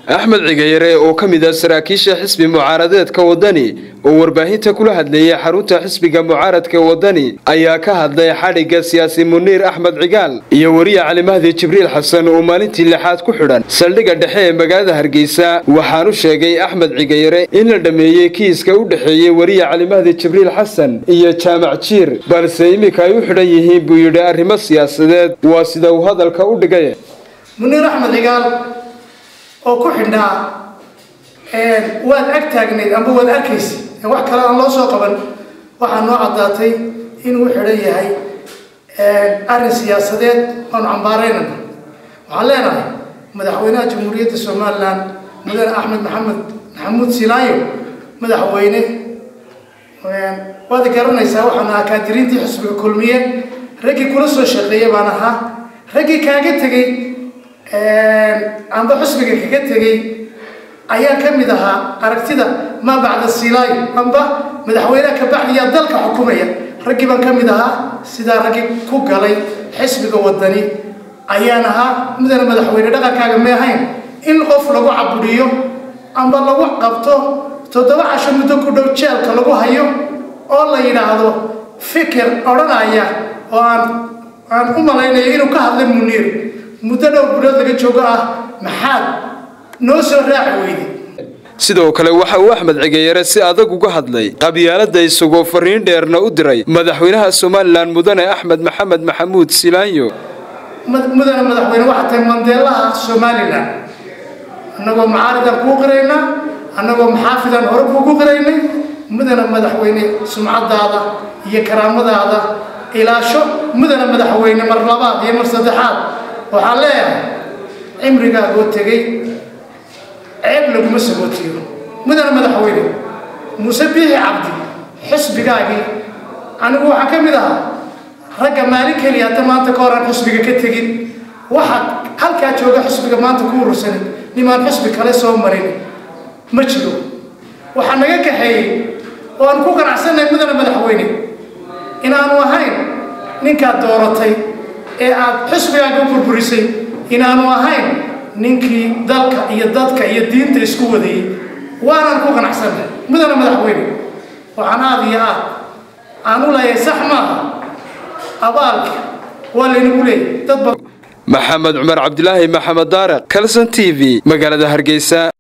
axmed cigayare oo ka mid ah saraakiisha xisbi mucaaradeedka wadani oo warbaahinta kula hadleeyay xarunta xisbiga mucaaradka wadani ayaa ka hadlay xadhigga siyaasi muniir axmed cigaal iyo weriye cali mahdi jibriil xasan oo maalintii lixaad ku xidhan saldhigga dhexe ee magaalada hargeysa waxaanu sheegay axmed cigayare in la dhammeeyey kiiska u dhexeeyey weriye cali mahdi jibriil xasan iyo jaamac jiir balse iminka ay u xidhan yihiin buu yidhi arrimo siyaasadeed waa sida uu hadalka u dhigay muniir axmed cigaal oo ku xidhnaa waad ag taagnayd amba waad arkaysa wax kale aan loo soo qaban waxaa noo caddaatay inuu xidhan yahay arrin siyaasadeed oonu cambaaraynana waxaan leenahay madaxweynaha jamhuuriyadda somalilan mudane axmed maxamed maxamuud silaayo madaxweyne waad garanaysaa waxaan ahaa kaadiriintii xisbiga kulmiye raggii kula soo shaqeeya baan ahaa raggii kaaga tegey amba xusbiga kaga tegey ayaa ka mid ahaa aragtida maa bacda silaayo amba madaxweyneha ka baxdiyaa dalka xukumaya raggii baan ka mid ahaa sidaa raggii ku galay xisbiga wadani ayaan ahaa mudane madaxweyne dhaqankaaga may ahayn in qof lagu cabudhiyo amba lagu qabto toddoba casho muddo ku dhow jeelka lagu hayo oo la yidhaahdo fikir odhanaya oo aan aan u malaynayo inuu ka hadlay muniir muddo dhowr bilood laga joogo ah maxaad noo soo raaci weyday sidoo kale waxa uu axmed cigayare si adag uga hadlay qabyaalada isagoo fariin dheerna u diray madaxweynaha somalilan mudane axmed maxamed maxamuud silaanyo mudane madaxweyne waxaa tahay mandeelaha somalilan annagoo mucaaridaan kuu qiraynaa annagoo maxaafidaan hore kuugu qiraynay mudane madaxweyne sumcadaada iyo karaamadaada ilaasho mudane madaxweyne mar labaad iyo mar saddexaad waxaan leeyahay cimrigaagoo tegey ceeb laguma sagootiyo mudane madaxweyne muuse biixi cabdi xisbigaagii anigu waxaan ka mid ahaa ragga maalin keliya hadda maanta ka horaan xisbiga ka tegin waxaa halkaa jooga xisbiga maanta ku urursanay nimaan xisbi kale soo marin ma jiro waxaa naga kaxeeyey oo aan ku ganacsannahay mudane madaxweyne inaanu ahayn ninkaad dooratay ee aad xisbigaaga u burburisay inaanu ahayn ninkii dalka iyo dadka iyo diinta isku wadayey waanaan ku ganacsannahay mudane madaxweyne waxaan aad iyo aad aan u leeyahay sax maaha abaalka waa laynagu leeyahy dadba maxamed cumar cabdilaahi maxamed daareq kalson t v magaalada hargeysa